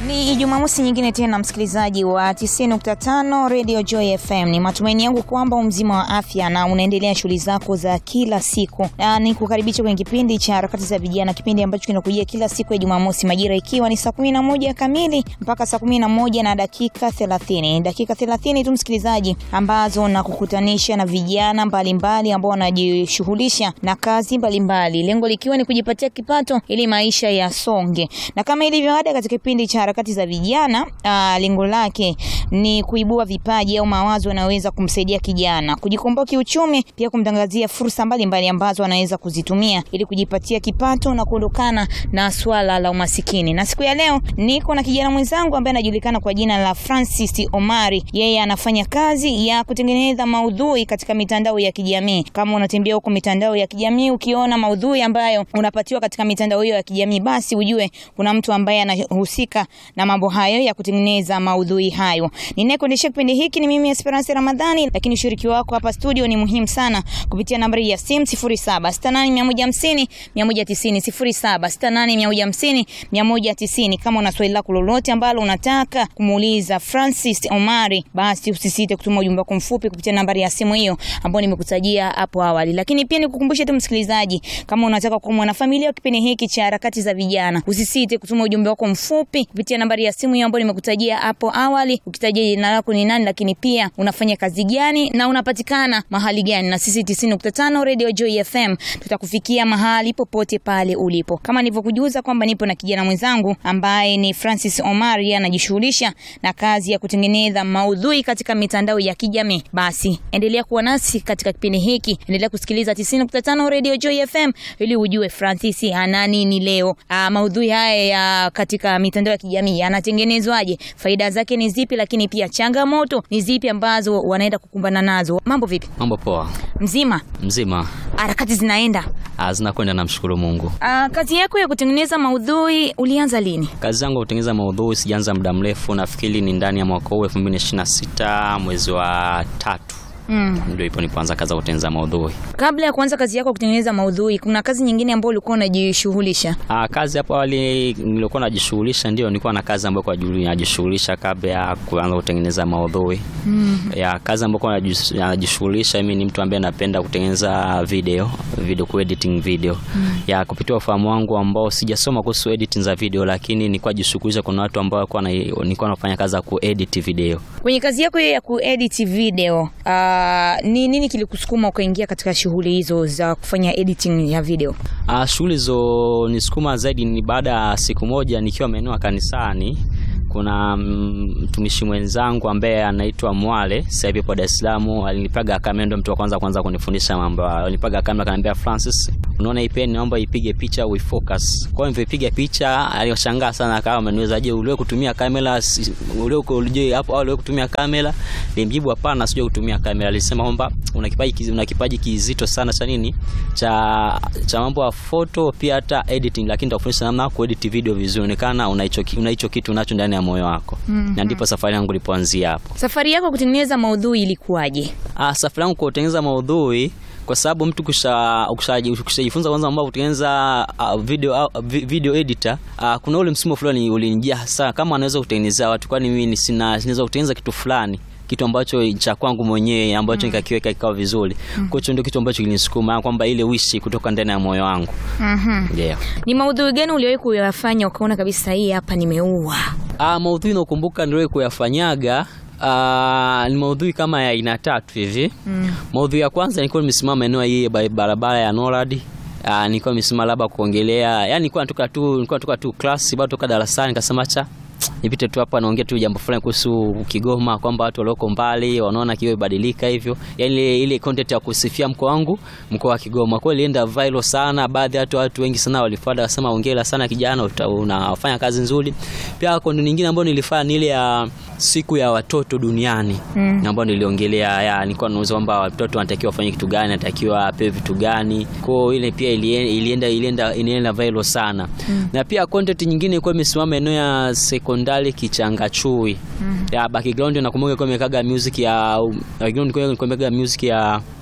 Ni Jumamosi nyingine tena, msikilizaji wa 90.5 Radio Joy FM. Ni matumaini yangu kwamba umzima wa afya na unaendelea shughuli zako za kila siku. Na ni kukaribisha kwenye kipindi cha harakati za vijana, kipindi ambacho kinakujia kila siku ya Jumamosi majira ikiwa ni saa 11 kamili mpaka saa 11 na dakika 30. Dakika 30 tu msikilizaji, ambazo na kukutanisha na vijana mbalimbali ambao wanajishughulisha na kazi mbalimbali, lengo likiwa ni kujipatia kipato ili maisha yasonge. Na kama ilivyo ada katika kipindi cha harakati za vijana, ah, lengo lake ni kuibua vipaji au mawazo yanayoweza kumsaidia kijana kujikomboa kiuchumi, pia kumtangazia fursa mbalimbali ambazo anaweza kuzitumia ili kujipatia kipato na kuondokana na swala la umasikini. Na siku ya leo niko na kijana mwenzangu ambaye anajulikana kwa jina la Francis Omari. Yeye anafanya kazi ya kutengeneza maudhui katika mitandao ya kijamii. Kama unatembea huko mitandao ya kijamii ukiona maudhui ambayo unapatiwa katika mitandao hiyo ya kijamii, basi ujue kuna mtu ambaye anahusika na mambo hayo ya kutengeneza maudhui hayo. Ninayekuendesha kipindi hiki ni mimi Esperance Ramadhani, lakini ushiriki wako hapa studio ni muhimu sana kupitia nambari ya simu 0768150150 0768150150 190. Kama una swali lako lolote ambalo unataka kumuuliza Francis Omari, basi usisite kutuma ujumbe wako mfupi kupitia nambari ya simu hiyo ambayo nimekutajia hapo awali. Lakini pia nikukumbushe tu msikilizaji, kama unataka kuwa mwanafamilia wa kipindi hiki cha harakati za vijana, usisite kutuma ujumbe wako mfupi kupitia nambari ya simu hiyo ambayo nimekutajia hapo awali, ukitajia jina lako ni nani, lakini pia unafanya kazi gani na unapatikana mahali gani, na sisi 90.5 Radio Joy FM tutakufikia mahali popote pale ulipo. Kama nilivyokujuza kwamba nipo na kijana mwenzangu ambaye ni Francis Omari, anajishughulisha na kazi ya kutengeneza maudhui katika mitandao ya kijamii. Basi endelea kuwa nasi katika kipindi hiki, endelea kusikiliza 90.5 Radio Joy FM ili ujue Francis ana nini leo. Aa, maudhui haya ya katika mitandao ya kijamii yanatengenezwaje, faida zake ni zipi, lakini pia changamoto ni zipi ambazo wanaenda kukumbana nazo. Mambo vipi? Mambo poa, Mzima? mzima. Harakati zinaenda? Ah, zinakwenda, namshukuru Mungu. Aa, kazi yako ya kutengeneza maudhui ulianza lini? Kazi yangu ya kutengeneza maudhui sijaanza muda mrefu, nafikiri ni ndani ya mwaka huu 2026 mwezi wa tatu Mm. ndio ipo nipoanza kazi ya kutengeneza maudhui. Kabla ya kuanza kazi yako ya kutengeneza maudhui, kuna kazi nyingine ambayo ulikuwa unajishughulisha? Ah, kazi hapo awali nilikuwa najishughulisha, ndio nilikuwa na kazi ambayo kwa juu najishughulisha kabla ya kuanza kutengeneza maudhui. Mm. Ya kazi ambayo kwa najis- najishughulisha mimi ni mtu ambaye napenda kutengeneza video, video ku editing video. Ya kupitia ufahamu wangu ambao sijasoma kuhusu editing za video, lakini nilikuwa jishughulisha, kuna watu ambao walikuwa na nilikuwa nafanya kazi ya kuedit video. Kwenye kazi yako hiyo ya kuedit video, aa, ni nini kilikusukuma ukaingia katika shughuli hizo za kufanya editing ya video? Ah, shughuli zo nisukuma zaidi ni baada ya siku moja nikiwa maeneo ya kanisani kuna mm, mtumishi mwenzangu ambaye anaitwa Mwale sasa hivi kwa Dar es Salaam alinipaga kamera, ndio mtu wa kwanza kwanza kunifundisha mambo hayo. Alinipaga kamera akaniambia, Francis, unaona hii pen, naomba ipige picha we focus. Kwa hiyo nilipiga picha, alishangaa sana, akawa ameniuliza, je, uliwe kutumia kamera? Si- Uliwe je hapo au uliwe kutumia kamera? Nilimjibu hapana, sijui kutumia kamera. Alisema kwamba una kipaji kizi- una kipaji kizito sana cha nini cha cha mambo ya photo pia hata editing, lakini nitakufundisha namna ya kuedit video vizuri, onekana una hicho ki- una hicho kitu unacho ndani ya moyo wako. Na ndipo safari yangu ilipoanzia hapo. Safari yako kutengeneza maudhui ilikuwaje? Ah, safari yangu kwa kutengeneza maudhui kwa sababu mtu kusha ukishaji- ukishajifunza kwanza mambo ya kutengeneza uh, video uh, vi- video editor uh, kuna ule msimu fulani ulinijia hasa kama anaweza kutengenezea watu, kwani mimi sina sinaweza kutengeneza kitu fulani kitu ambacho cha kwangu mwenyewe ambacho nikakiweka kikawa vizuri. Kwa hiyo ndio kitu ambacho kilinisukuma kwamba ile wishi kutoka ndani ya moyo wangu. Mhm. Ndio. Ni maudhui gani uliwahi kuyafanya ukaona kabisa hii hapa nimeua? Ah, maudhui nakumbuka ndio kuyafanyaga ah, ni maudhui kama ya aina tatu hivi. Mm. Maudhui ya kwanza nilikuwa nimesimama eneo hii ba- barabara ya Norad. Ah, nilikuwa nimesimama labda kuongelea, yani nilikuwa natoka tu nilikuwa natoka tu class bado toka darasani nikasema cha nipite tu hapa naongea tu jambo fulani kuhusu Kigoma kwamba watu walioko mbali wanaona Kigoma ibadilika hivyo. Yaani ile, ile content ya kusifia mkoa wangu, mkoa wa Kigoma. Kwa hiyo ilienda viral sana, baadhi ya watu watu wengi sana walifuata wasema hongera sana kijana, uta- unafanya kazi nzuri. Pia content nyingine ambayo nilifanya ni ile ya siku ya watoto duniani Mm. ambayo niliongelea ya nilikuwa nauliza kwamba watoto wanatakiwa wafanye kitu gani, wanatakiwa apewe vitu gani. Kwa hiyo ile pia ilie- ilienda ilienda ilienda viral sana. Na pia content nyingine ilikuwa imesimama eneo ya sekondari Kichangachui. Ya background nakumbuka ilikuwa imekaga music ya background ilikuwa imekaga music ya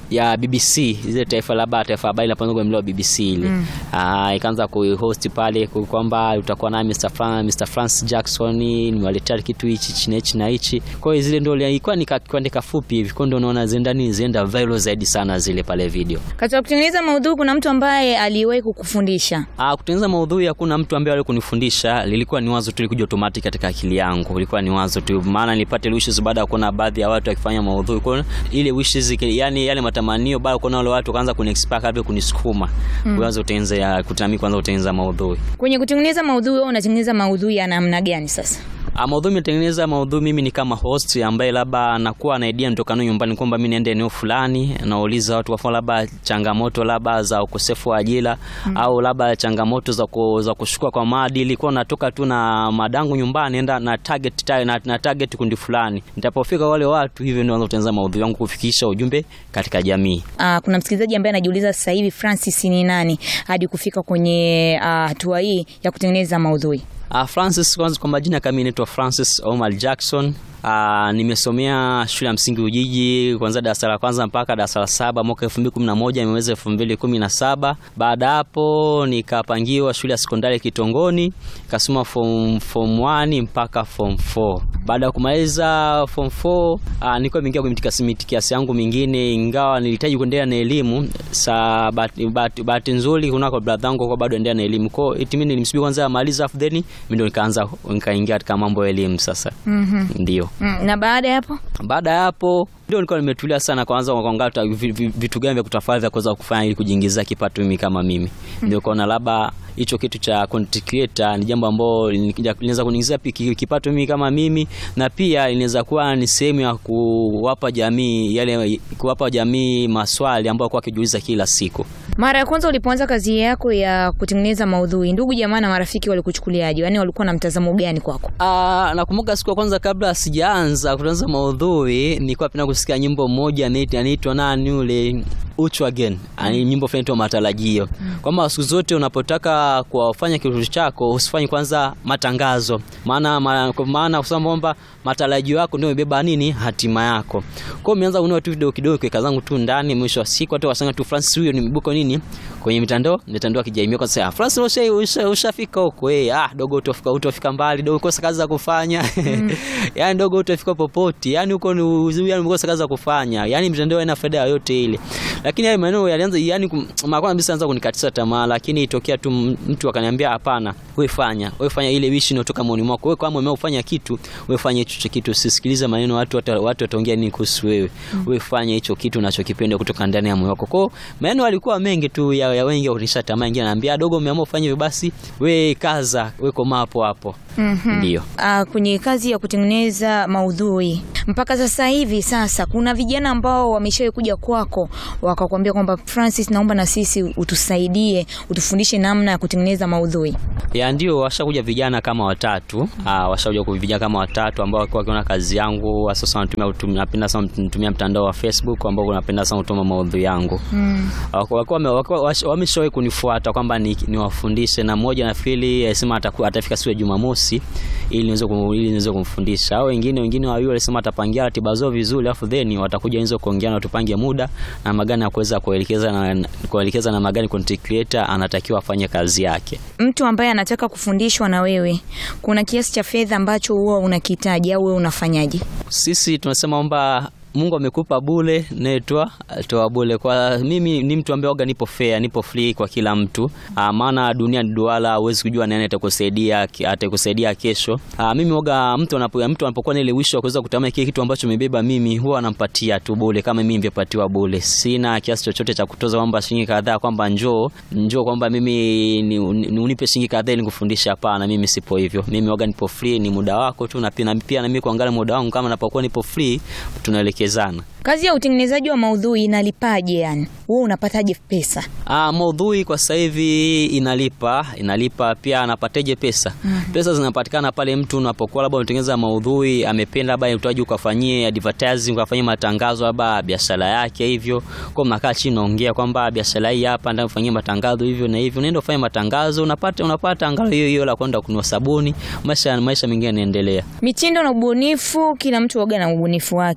ya BBC ile taifa labda taifa habari la kwenye mlo wa BBC ile mm. ikaanza kuhost pale kwamba utakuwa na Mr. Fran, Mr. France Jackson nimewaletea kitu hichi chini hichi na hichi. Kwa hiyo zile ndio ilikuwa ni kuandika fupi hivi, kwa ndio unaona zenda ni zenda viral zaidi sana zile pale video. Katika kutengeneza maudhui kuna mtu ambaye aliwahi kukufundisha? Ah, kutengeneza maudhui hakuna mtu ambaye aliwahi kunifundisha, lilikuwa ni wazo tu likuja automatic katika akili yangu, ilikuwa ni wazo tu, maana nilipata wishes baada ya kuona baadhi ya watu wakifanya maudhui, kwa ile wishes, yani yale matamanio, baada ya kuona wale watu wakaanza kuniexpect hapo kunisukuma mm. kuanza kutengeneza kutamii, kwanza kutengeneza maudhui. Kwenye kutengeneza maudhui, wewe unatengeneza maudhui ya namna gani sasa? Maudhui nimetengeneza maudhui, mimi ni kama host ambaye labda anakuwa na idea nitoka nayo nyumbani kwamba mimi niende eneo fulani, nauliza watu kwa labda changamoto labda za ukosefu wa ajira mm. au labda changamoto za ku, za kushukua kwa maadili, kwa natoka tu na madangu nyumbani, enda na target na, na target kundi fulani, nitapofika wale watu, hivyo ndio naanza kutengeneza maudhui yangu kufikisha ujumbe katika jamii. Ah, kuna msikilizaji ambaye anajiuliza sasa hivi Francis ni nani hadi kufika kwenye hatua hii ya kutengeneza maudhui? Uh, Francis kwanza kwa majina kama naitwa Francis Omar Jackson. Uh, nimesomea shule ya msingi Ujiji kuanzia darasa la kwanza mpaka darasa la saba mwaka 2011 nimeweza 2017. Baada hapo nikapangiwa shule ya sekondari Kitongoni, nikasoma form form 1 mpaka form 4. Baada ya kumaliza form 4 uh, nilikuwa nimeingia kwenye mtikasi kiasi yangu mingine, ingawa nilihitaji kuendelea na elimu. Sa bahati bahati nzuri kuna kwa brother yangu kwa bado endelea na elimu. Kwa hiyo mimi nilimsubiri kwanza amaliza afu then mimi ndo nikaanza nikaingia katika mambo ya elimu sasa. Mhm. Ndio. Mm, na baada ya hapo Baada ya hapo ndio nilikuwa nimetulia sana, kwanza kuangalia vitu gani vya kutafadhali vya kuweza kufanya ili kujiingizia kipato mimi kama mimi. Ndio kaona labda hicho kitu cha content creator ni jambo ambalo linaweza kuniingizia kipato mimi kama mimi, na pia inaweza kuwa ni sehemu ya kuwapa jamii yale, kuwapa jamii maswali ambayo kwa kijiuliza kila siku. Mara ya kwanza ulipoanza kazi yako ya kutengeneza maudhui, ndugu jamaa na marafiki walikuchukuliaje? Yaani walikuwa na mtazamo gani kwako? Ah, nakumbuka siku ya kwanza kabla sijaanza kutengeneza maudhui, nilikuwa napenda kusikia nyimbo moja anaitwa nani yule Uchu Again. Ani nyimbo fulani tu matarajio. Kwamba siku zote unapotaka kufanya kitu chako usifanye kwanza matangazo. Maana ma, maana kusema kwamba matarajio yako ndio imebeba nini hatima yako. Kwa hiyo nimeanza kununua tu video kidogo kwa kazangu tu ndani, mwisho wa siku hata wasanga tu Francis huyo nimebuka nini kwenye mitandao mitandao ya kijamii kwa sasa Francis usha, usha, ushafika huko eh, ah dogo utafika utafika mbali dogo kosa kazi za kufanya mm. yani dogo utafika popote yani huko ni uzuri yani umekosa kazi za kufanya yani mitandao haina faida yoyote ile lakini hayo maneno yalianza yani makwana kabisa anza kunikatisha tamaa, lakini itokea tu mtu akaniambia hapana, wewe fanya wewe fanya ile wish inayotoka moyoni mwako wewe, kama umeufanya kitu wewe fanya hicho kitu, usisikilize maneno watu watu watu wataongea nini kuhusu wewe mm. wewe fanya hicho kitu unachokipenda kutoka ndani ya moyo wako. Kwa maneno alikuwa mengi tu ya, ya wengi kunisha tamaa, wengine ananiambia dogo, umeamua ufanye hivyo, basi wewe kaza, wewe koma hapo hapo. mm -hmm. Ndio. Uh, kwenye kazi ya kutengeneza maudhui mpaka sasa hivi, sasa kuna vijana ambao wameshawahi kuja kwako wakakwambia kwamba Francis, naomba na sisi utusaidie, utufundishe namna ya kutengeneza maudhui? Ya ndio, washakuja vijana kama watatu. Ah, washakuja kwa vijana kama watatu ambao walikuwa wakiona kazi yangu, sasa wanatumia napenda sana kutumia mtandao wa Facebook ambao napenda sana kutuma maudhui yangu. Mm. Walikuwa wameshawahi kunifuata kwamba niwafundishe, na mmoja nafikiri alisema atafika siku ya Jumamosi ili niweze ili niweze kumfundisha. Au wengine wengine wawili walisema atapangia ratiba zao vizuri, afu then watakuja niweze kuongea na tupange muda na magani ya kuweza kuelekeza na kuelekeza na magani content creator anatakiwa afanye kazi yake. Mtu ambaye anataka kufundishwa na wewe, kuna kiasi cha fedha ambacho huwa unakihitaji au wewe unafanyaje? Sisi tunasema kwamba Mungu amekupa bure, netwa toa bure. Kwa mimi ni mtu ambaye oga nipo fair, nipo free kwa kila mtu. Aa, maana dunia ni duala, huwezi kujua nani atakusaidia atakusaidia kesho. Aa, mimi oga mtu anapo mtu anapokuwa na ile wish wa kuweza kutamani kile kitu ambacho nimebeba mimi, huwa anampatia tu bure kama mimi ningepatiwa bure. Sina kiasi chochote cha kutoza kwamba shilingi kadhaa kwamba njoo njoo kwamba mimi ni, ni, unipe shilingi kadhaa ili nikufundishe. Hapana, mimi sipo hivyo. Mimi oga nipo free, ni muda wako tu, na pia pia na mimi kuangalia muda wangu, kama napokuwa nipo free tunaelekea zana. Kazi ya utengenezaji wa maudhui inalipaje? Yani wewe unapataje pesa? Ah, maudhui kwa sasa hivi inalipa, inalipa pia. Anapataje pesa? mm -hmm. Pesa zinapatikana pale mtu unapokuwa labda unatengeneza maudhui, amependa labda utaji ukafanyie advertising, ukafanyie matangazo labda biashara yake hivyo, kwa mnakaa chini naongea kwamba biashara hii hapa ndio ufanyie matangazo hivyo na hivyo, unaenda ufanye matangazo, unapata unapata angalau hiyo hiyo la kwenda kununua sabuni, maisha maisha mengine yanaendelea. Mitindo na ubunifu, kila mtu waga na ubunifu wake. Tunajua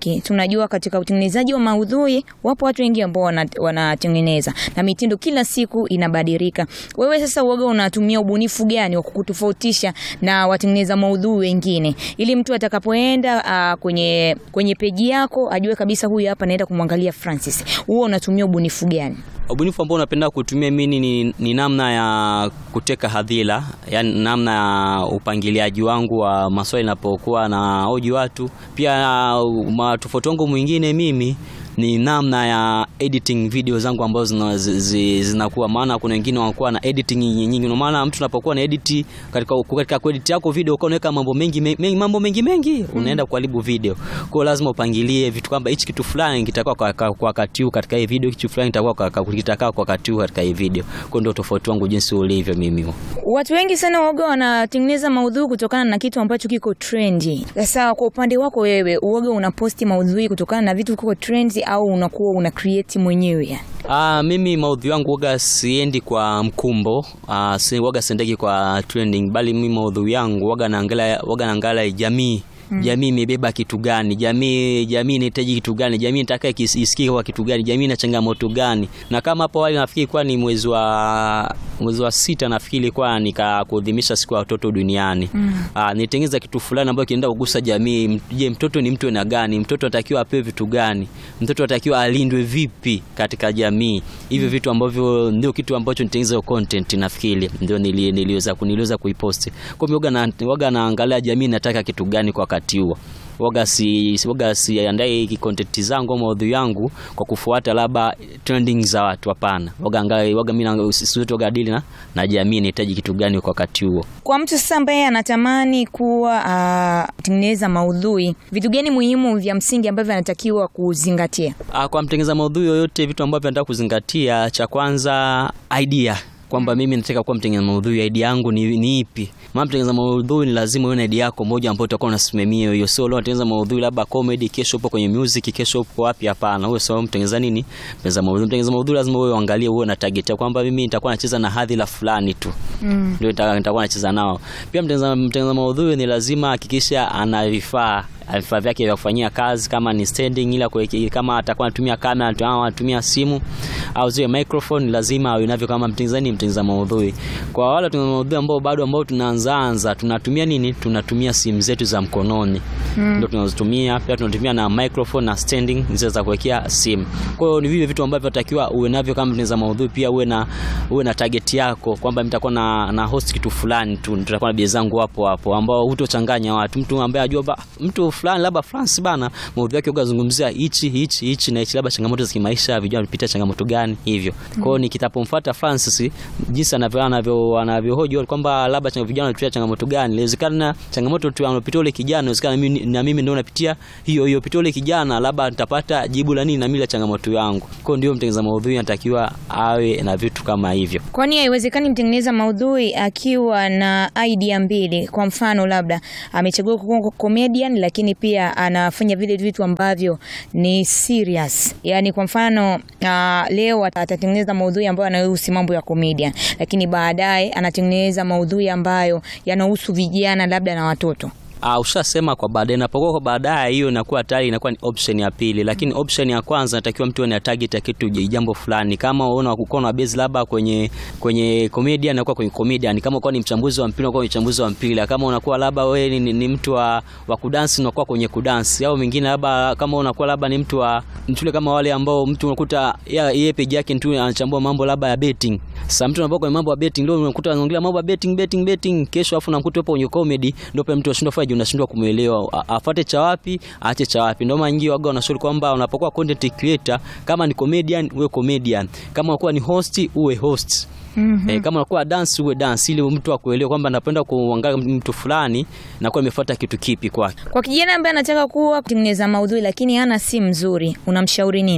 najua katika utengenezaji wa maudhui wapo watu wengi ambao wana- wanatengeneza na mitindo kila siku inabadilika. Wewe sasa uoga unatumia ubunifu gani wa kukutofautisha na watengeneza maudhui wengine, ili mtu atakapoenda ah, kwenye kwenye peji yako ajue kabisa huyu hapa naenda kumwangalia Francis. Huo unatumia ubunifu gani? Ubunifu ambao napenda kutumia mimi ni, ni namna ya kuteka hadhira, yani namna ya upangiliaji wangu wa maswali napokuwa na hoji watu. Pia uh, tofauti wangu mwingine mimi ni namna ya editing video zangu ambazo zina- zi- zi- zinakuwa, maana kuna wengine wanakuwa na editing nyingi nyingi. Ndio maana mtu unapokuwa na edit katika katika kuedit yako video ukawa unaweka mambo mengi mengi, mambo mengi mengi unaenda kuharibu video. Kwa hiyo lazima upangilie vitu kwamba hichi kitu fulani kitakuwa kwa kwa- kwa wakati huu katika hii video, kitu fulani kitakuwa kwa- kwa- kitakaa kwa wakati huu katika hii video. Kwa hiyo ndio tofauti wangu jinsi ulivyo mimi. Watu wengi sana uoga wanatengeneza maudhui kutokana na kitu ambacho kiko trendi. Sasa kwa upande wako wewe, uoga unaposti maudhui kutokana na vitu kiko trendi au unakuwa una create mwenyewe yani? Ah, mimi maudhui yangu waga siendi kwa mkumbo. Ah, si waga siendeki kwa trending, bali mimi maudhui yangu waga naangalia waga naangalia jamii Jamii imebeba kitu gani? Jamii jamii inahitaji kitu gani? Jamii inataka ikis- isikie kwa kitu gani? Jamii ina changamoto gani? Na kama hapo awali nafikiri kwa ni mwezi wa mwezi wa sita nafikiri kwa nikakuadhimisha siku ya watoto duniani. Ah, nitengeza kitu fulani ambacho kinaenda kugusa jamii. M- Je, mtoto ni mtu aina gani? Mtoto anatakiwa apewe vitu gani? Mtoto anatakiwa alindwe vipi katika jamii? Hivyo vitu ambavyo ndio kitu ambacho nitengeza hiyo content nafikiri ndio nili- niliweza kuniliweza kuiposti. Kwa hiyo waga na waga naangalia jamii nataka kitu gani kwa wakati huo. Waga si si- waga siandai content zangu au maudhui yangu kwa kufuata labda trending za watu hapana. Waga angalia waga mimi na sisi wote waga dili na na jamii inahitaji kitu gani kwa wakati huo. Kwa mtu sasa ambaye anatamani kuwa atengeneza maudhui, vitu gani muhimu vya msingi ambavyo anatakiwa kuzingatia? Ah, kwa mtengeza maudhui yoyote, vitu ambavyo nataka kuzingatia, cha kwanza idea kwamba mimi nataka kuwa mtengeza maudhui, idea yangu ni, ni ipi? Maana mtengeza maudhui ni lazima uwe na idea yako moja ambayo utakuwa unasimamia hiyo. Sio leo unatengeneza maudhui labda comedy, kesho upo kwenye music, kesho upo wapi? Hapana, wewe sio mtengeza nini, mtengeza maudhui. Mtengeza maudhui lazima wewe uangalie, uwe na target ya kwamba mimi nitakuwa nacheza na hadhira fulani tu ndio nita- nitakuwa nacheza nao. Pia mtengeza mtengeza maudhui ni lazima hakikisha ana vifaa vifaa vyake vya kufanyia kazi, kama ni standing, ila kuweke- kama atakuwa anatumia kamera tu- au anatumia simu au zile microphone, lazima awe navyo kama mtengezani, mtengeza maudhui. Kwa wale watengeneza maudhui ambao bado ambao tunaanzaanza, tunatumia nini? Tunatumia simu zetu za mkononi ndio tunazotumia. Pia tunatumia na microphone na standing zile za kuwekea simu. Kwa hiyo ni vile vitu ambavyo takiwa uwe navyo kama mtengeza maudhui. Pia uwe na uwe na target yako kwamba nitakuwa na, na host kitu fulani tu, nitakuwa na bidhaa zangu hapo hapo, ambao hutochanganya watu. Mtu ambaye ajua ba, mtu fulani labda France bana, maudhui yake ukazungumzia hichi hichi hichi na hichi, labda changamoto za kimaisha, vijana wanapitia changamoto gani hivyo. Kwa hiyo nikitapomfuata Francis jinsi anavyo anavyo anavyohoji kwamba labda changa- vijana wanapitia changamoto gani, inawezekana changamoto tu anapitia ule kijana, inawezekana mimi na mimi ndio napitia hiyo hiyo, pitia ule kijana, labda nitapata jibu la nini na mimi la changamoto yangu. Kwa hiyo ndio mtengeneza maudhui anatakiwa awe na vitu kama hivyo. Kwani haiwezekani mtengeneza maudhui akiwa na idea mbili? Kwa mfano, labda amechagua kuwa comedian, lakini pia anafanya vile vitu ambavyo ni serious. Yani kwa mfano uh, leo ata- atatengeneza maudhui ambayo yanahusu mambo ya comedian, lakini baadaye anatengeneza maudhui ambayo yanahusu vijana labda na watoto. Uh, ushasema kwa baadaye, napokuwa kwa baadaye, hiyo inakuwa tayari inakuwa ni option ya pili, lakini option ya kwanza natakiwa mtu ana target ya kitu jambo fulani. Kama unaona uko na base labda kwenye kwenye comedian, unakuwa kwenye comedian. Kama uko ni mchambuzi wa mpira, unakuwa ni mchambuzi wa mpira. Kama unakuwa labda wewe ni, ni, ni mtu wa, wa kudansi, unakuwa kwenye kudansi, au mingine labda kama unakuwa labda ni mtu wa mtule kama wale ambao mtu unakuta ya- yeye page yake tu anachambua mambo labda ya betting. Sasa mtu anapokuwa kwenye mambo ya betting, ndio unakuta anaongelea mambo ya betting betting betting, kesho afu unakuta hapo kwenye comedy, ndio pale mtu anashindwa faje, unashindwa kumuelewa A- afuate cha wapi aache cha wapi. Ndio maana nyingi waga wanashauri kwamba unapokuwa content creator, kama ni comedian uwe comedian, kama unakuwa ni host uwe host. Eh, kama unakuwa dance uwe dance, ili mtu akuelewe kwamba napenda kuangalia mtu fulani na kwa imefuata kitu kipi kwake. Kwa kijana ambaye anataka kuwa kutengeneza maudhui lakini hana simu nzuri, unamshauri nini?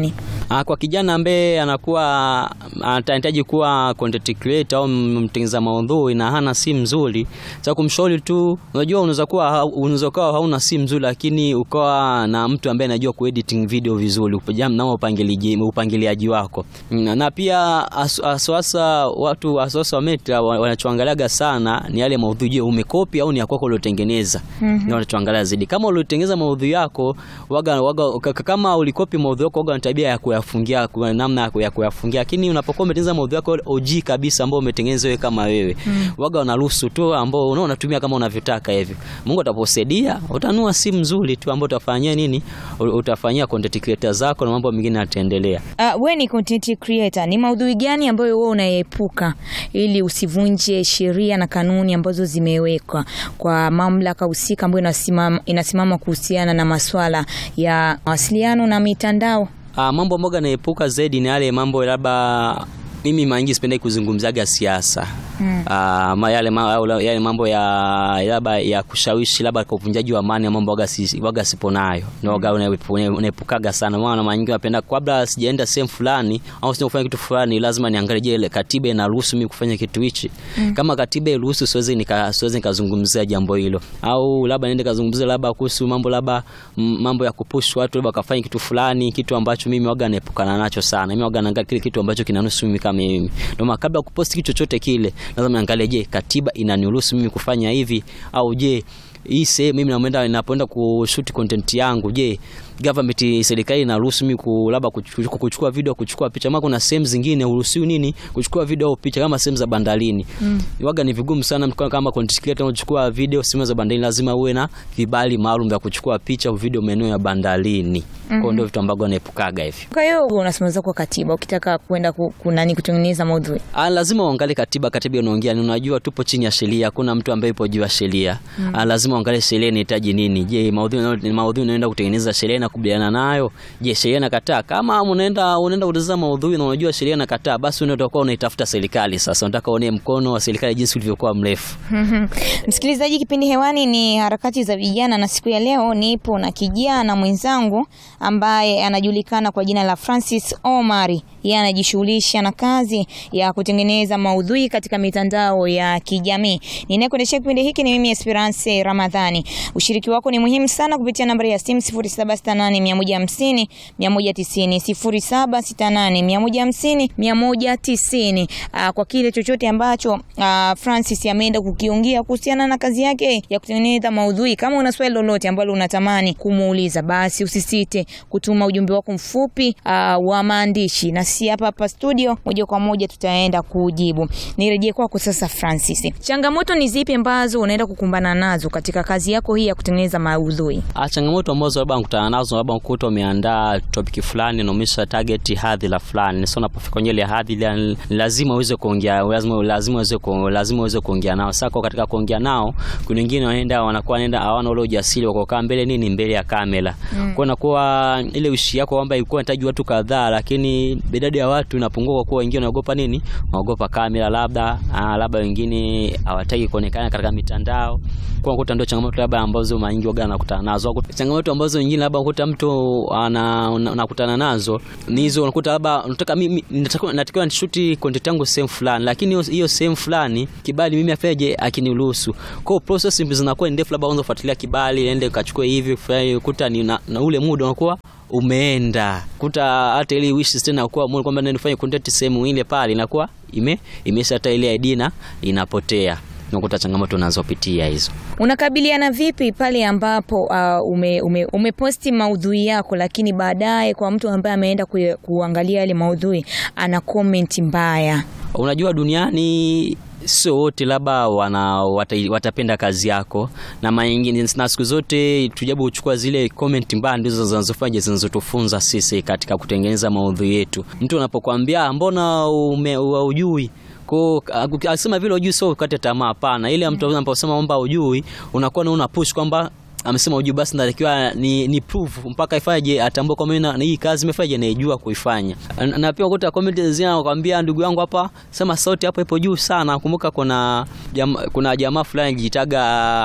Ah, kwa kijana ambaye anakuwa anahitaji kuwa content creator au mtengeneza maudhui na hana simu nzuri, cha kumshauri tu, unajua unaweza kuwa unaweza kuwa hauna simu nzuri, lakini ukawa na mtu ambaye anajua kuediting video vizuri, upajam na upangiliaji upangiliaji wako na, na pia aswasa watu aswasa wa Meta wanachoangaliaga sana ni yale maudhui, je, umekopi au ni ya kwako uliotengeneza? mm -hmm. Ndio wanachoangalia zaidi. Kama uliotengeneza maudhui yako waga, waga, kama ulikopi maudhui yako waga na tabia ya kuyafungia kwa namna ya kuyafungia, lakini unapokuwa umetengeneza maudhui yako OG kabisa ambao umetengeneza wewe kama wewe mm. waga wanaruhusu tu ambao unaona unatumia kama unavyotaka hivi. Mungu ataposaidia utanua simu nzuri tu ambao utafanyia nini, utafanyia content creator zako na mambo mengine yataendelea. Uh, wewe ni content creator, ni maudhui gani ambayo wewe unaepuka ili usivunje sheria na kanuni ambazo zimewekwa kwa mamlaka husika ambayo inasimama inasimama kuhusiana na masuala ya mawasiliano na mitandao? Uh, mambo ambayo naepuka zaidi ni yale mambo labda mimi maingi sipendi kuzungumzaga siasa hmm. Uh, yale, ma, yale mambo ya labda ya kushawishi labda kwa uvunjaji wa amani ya mambo waga, si, waga sipo nayo na waga unaepukaga sana, maana mara nyingi napenda kabla sijaenda sehemu fulani au sija kufanya kitu fulani, lazima niangalie, je, katiba inaruhusu mimi kufanya kitu hichi? hmm. Kama katiba iruhusu, siwezi nika siwezi nikazungumzia jambo hilo, au labda niende kazungumzia labda kuhusu mambo labda mambo ya kupush watu labda kafanya kitu fulani, kitu ambacho mimi waga naepukana nacho sana. Mimi waga naangalia kile kitu ambacho kinanusu mimi kama mimi, ndio maana kabla kuposti kitu chochote kile lazima niangalie, je, katiba inaniruhusu mimi kufanya hivi au je hii sehemu mimi naenda ninapoenda kushoot content yangu, je government serikali inaruhusu mimi labda kuchukua video kuchukua picha? Maana kuna sehemu zingine uruhusiwi nini kuchukua video au picha, kama sehemu za bandarini mm. Waga ni vigumu sana mtu kama content creator unachukua video sehemu za bandarini, lazima uwe na vibali maalum vya kuchukua picha au video maeneo ya bandarini mm -hmm. Kwa ndio vitu ambavyo naepukaga hivi. Kwa hiyo unasimamiza kwa katiba ukitaka kwenda kunani kutengeneza maudhui, ah, lazima uangalie katiba. Katiba inaongea ni, unajua tupo chini ya sheria, hakuna mtu ambaye yupo juu ya sheria mm. Ah, lazima uangalie sheria inahitaji nini. Je, maudhui maudhui unaenda kutengeneza sheria na kubaliana nayo, je, sheria inakataa? Kama unaenda unaenda kutazama maudhui na unajua sheria inakataa, basi unaenda kwa unaitafuta serikali. Sasa unataka uone mkono wa serikali jinsi ulivyokuwa mrefu. Msikilizaji, kipindi hewani ni harakati za vijana, na siku ya leo nipo na kijana mwenzangu ambaye anajulikana kwa jina la Francis Omari. Yeye anajishughulisha na kazi ya kutengeneza maudhui katika mitandao ya kijamii. Ninayekuendeshea kipindi hiki ni mimi Esperance Ramadhani. Ushiriki wako ni muhimu sana kupitia nambari ya simu 0768 150 190 0768 150 190, kwa kile chochote ambacho uh, Francis ameenda kukiongea kuhusiana na kazi yake ya kutengeneza maudhui. Kama una swali lolote ambalo unatamani kumuuliza, basi usisite kutuma ujumbe wako mfupi uh, wa maandishi, na si hapa hapa studio, moja kwa moja tutaenda kujibu. Nirejee kwako sasa Francis, changamoto ni zipi ambazo unaenda kukumbana nazo katika kazi yako hii ya kutengeneza maudhui? Ah, changamoto ambazo labda nakutana nazo, labda ukuta umeandaa topic fulani na umesha target hadhira fulani, sasa unapofika kwenye ile hadhira lazima uweze kuongea, lazima lazima uweze lazima uweze kuongea nao. Sasa katika kuongea nao, kuna wengine wanaenda wanakuwa wanaenda hawana ule ujasiri wa kukaa mbele nini mbele ya kamera mm. kwa inakuwa ile ushi yako kwamba ilikuwa inahitaji watu kadhaa, lakini idadi ya watu inapungua kwa kuwa wengine wanaogopa nini, wanaogopa kamera, labda ah, labda wengine hawataki kuonekana katika mitandao kwa kuta, ndio changamoto labda ambazo maingi waga nakutana nazo. Changamoto ambazo nyingine labda ukuta mtu anakutana nazo ni hizo, unakuta labda unataka mimi natakiwa nishuti content yangu sehemu fulani, lakini hiyo sehemu fulani kibali mimi afeje akiniruhusu. Kwa process zinakuwa ndefu, labda unaweza kufuatilia kibali nende ukachukue hivi kuta ni na, na ule muda unakuwa umeenda kuta hata ile wishes tena kwa mbona kwamba nifanye content sehemu ile pale inakuwa ime imesha hata ile ID na inapotea unakuta changamoto unazopitia hizo. Unakabiliana vipi pale ambapo uh, ume, ume, umeposti maudhui yako, lakini baadaye kwa mtu ambaye ameenda ku, kuangalia yale maudhui ana comment mbaya? Unajua duniani sio wote labda wana wata, watapenda kazi yako na manyingine, na siku zote tujabu kuchukua zile comment mbaya ndizo zinazofanya zinazotufunza sisi katika kutengeneza maudhui yetu. Mtu anapokuambia mbona ujui kwa akisema vile ujui, sio ukate tamaa, hapana. Ile mtu anaposema kwamba ujui, unakuwa una push kwamba amesema ujui, basi natakiwa ni, ni prove mpaka ifaje atambue kwamba na hii kazi imefaje naijua kuifanya. Na, na pia ukuta comment zinakwambia ndugu yangu hapa sema sauti hapo ipo juu sana. Kumbuka kuna jama, kuna jamaa fulani jitaga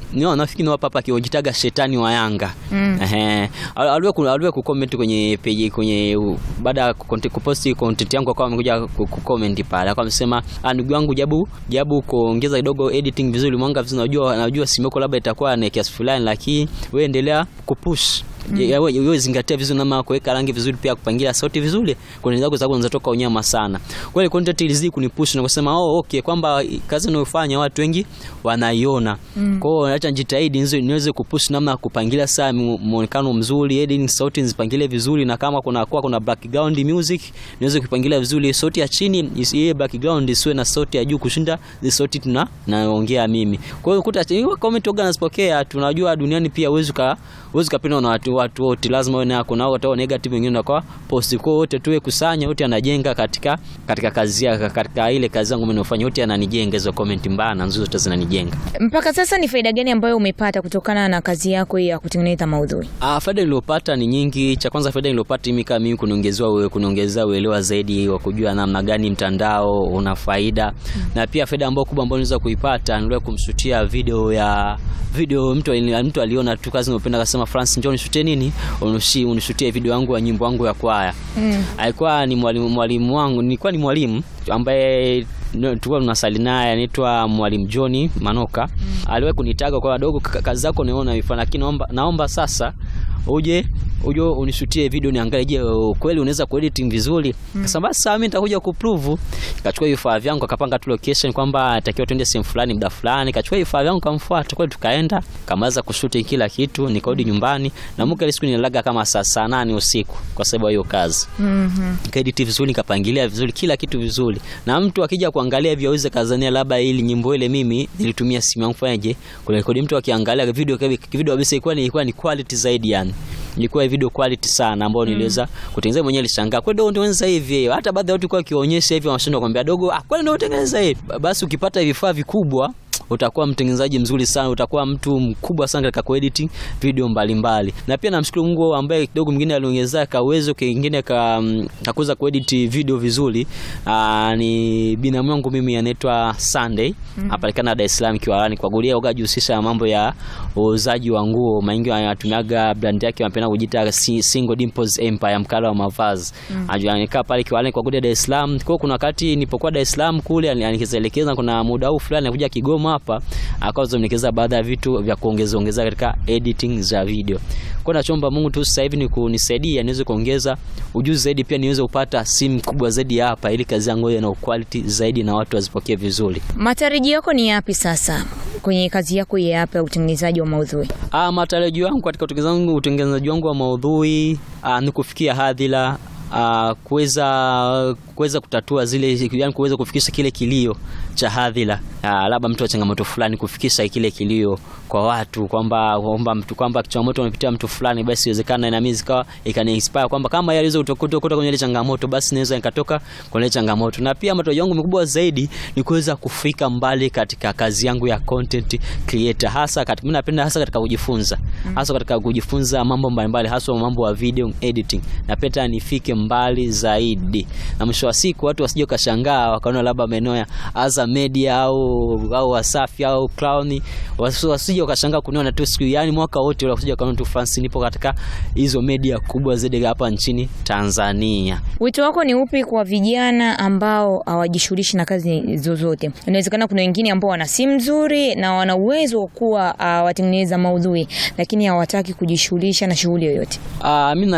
ni nafikiri ni hapa akiojitaga shetani wa Yanga Mm. ehe aliwe ku- aliwe kucomment kwenye page kwenye u- baada ya kukonte- kuposti content yangu akawa amekuja ku- kucomment pale akawa amesema "Ah, ndugu yangu jabu jabu kuongeza kidogo editing vizuri mwanga vizuri najua najua simu yako labda itakuwa na kiasi fulani lakini wewe endelea kupush Mm. Wewe zingatia vizuri namna ya kuweka rangi vizuri, pia kupangilia sauti vizuri kwenye zako sababu zinatoka unyama sana. Kwa hiyo content ilizidi kunipush na kusema oh, okay kwamba kazi ninayofanya watu wengi wanaiona. Kwa hiyo acha nijitahidi niweze niweze kupush namna ya kupangilia saa mu- muonekano mzuri, editing sauti nzipangilie vizuri, na kama kuna kwa kuna background music niweze kupangilia vizuri, sauti ya chini isi- ile background isiwe na sauti ya juu kushinda ile sauti tuna naongea mimi. Kwa hiyo kuta hiyo comment organ nazipokea, tunajua duniani pia huwezi ka huwezi kapenda na watu watu wote, lazima wewe nako na watu negative wengine na kwa post kwa wote tuwe kusanya wote anajenga katika katika kazi yake katika ile kazi yangu mimi nafanya wote ananijenga hizo comment mbaya na nzuri zote zinanijenga. Mpaka sasa ni faida gani ambayo umepata kutokana na kazi yako hii ya kutengeneza maudhui? Ah, faida niliyopata ni nyingi. Cha kwanza faida niliyopata mimi kama mimi kuniongezea wewe kuniongezea uelewa zaidi wa kujua namna gani mtandao una faida. Na pia faida ambayo kubwa ambayo niweza kuipata niliweza kumshutia video ya video mtu ali- mtu aliona tu kazi ninayopenda akasema France njoo nishutie nini? Unushi unishutie video yangu ya nyimbo yangu ya kwaya. Mm. Alikuwa ni mwalimu mwalimu wangu, nilikuwa ni mwalimu ambaye no, tulikuwa tunasali naye anaitwa mwalimu John Manoka. Aliwahi kunitaga kwa wadogo, "Kaka, kazi zako naona ifanya, lakini naomba naomba sasa uje uje unishutie video niangalie, je, kweli unaweza kuediting vizuri? Kasema basi sawa, mimi nitakuja kuprove. Kachukua vifaa vyangu akapanga tu location kwamba atakiwa twende sehemu fulani muda fulani. Kachukua vifaa vyangu kamfuata, kweli tukaenda, kamaliza kushuti kila kitu, nikarudi nyumbani na muka ile siku nililaga kama saa saa nane usiku kwa sababu ya hiyo kazi Mhm. nikaedit vizuri nikapangilia vizuri kila kitu vizuri, na mtu akija kuangalia hivyo aweze kazania labda ili nyimbo ile mimi nilitumia simu yangu fanyaje kurekodi. Mtu akiangalia video video kabisa ilikuwa ni ilikuwa ni quality zaidi, yani ilikuwa video quality sana, ambayo niliweza kutengeneza mwenyewe. Nilishangaa kweli, ndio unatengeneza hivi. Hata baadhi ya watu kwa kionyesha hivi wanashindwa kumwambia dogo, ah, kweli ndio unatengeneza hivi. Basi ukipata vifaa vikubwa utakuwa mtengenezaji mzuri sana, utakuwa mtu mkubwa sana katika kuedit video mbalimbali. Na pia namshukuru Mungu ambaye kidogo mwingine aliongezea ka uwezo kingine ka mm, kakuweza kuedit video vizuri. Aa, ni binamu yangu mimi anaitwa Sunday apatikana Dar es Salaam Kiwalani kwa gulia uga jihusisha na mambo ya uuzaji wa nguo. Maingi anatumiaga brand yake wanapenda kujiita si- Single Dimples Empire mkala wa mavazi. Anajua anakaa pale Kiwalani kwa gulia Dar es Salaam. Kwa hiyo kuna wakati nilipokuwa Dar es Salaam kule anikizelekeza kuna muda huu fulani anakuja Kigoma hapa akawa zomnikeza baadhi ya vitu vya kuongeza ongeza katika editing za video. Kwa nachomba Mungu tu sasa hivi ni kunisaidia niweze kuongeza ujuzi zaidi, pia niweze kupata simu kubwa zaidi hapa, ili kazi yangu iwe na quality zaidi na watu wazipokee vizuri. Matarajio yako ni yapi sasa kwenye kazi yako hii hapa ya utengenezaji wa maudhui? Ah, matarajio yangu katika utengenezaji utengenezaji wangu wa maudhui ah, ni kufikia hadhira ah, kuweza kuweza kutatua zile yani kuweza kufikisha kile kilio cha hadhira ah, labda mtu wa changamoto fulani kufikisha kile kilio kwa watu kwamba kwamba mtu kwamba changamoto amepitia mtu fulani, basi iwezekana na mimi zikawa ikani inspire kwamba kama yeye aliweza kutoka kwenye ile changamoto, basi naweza nikatoka kwenye ile changamoto. Na pia matarajio yangu makubwa zaidi ni kuweza kufika mbali katika kazi yangu ya content creator, hasa katika mimi napenda hasa katika kujifunza, hasa katika kujifunza mambo mbalimbali, hasa mambo ya video editing. Napenda nifike mbali zaidi, na mwisho wa siku watu wasije kashangaa wakaona labda maeneo ya Azam Media au au Wasafi au Clown, wasi- wasije wakashangaa kuniona tu siku yani mwaka wote wala wasije wakaona tu France nipo katika hizo media kubwa zaidi hapa nchini Tanzania. Wito wako ni upi kwa vijana ambao hawajishughulishi na kazi zozote? Inawezekana kuna wengine ambao wana simu nzuri na wana uwezo wa kuwa uh, watengeneza maudhui, lakini hawataki kujishughulisha na shughuli yoyote. Ah, mimi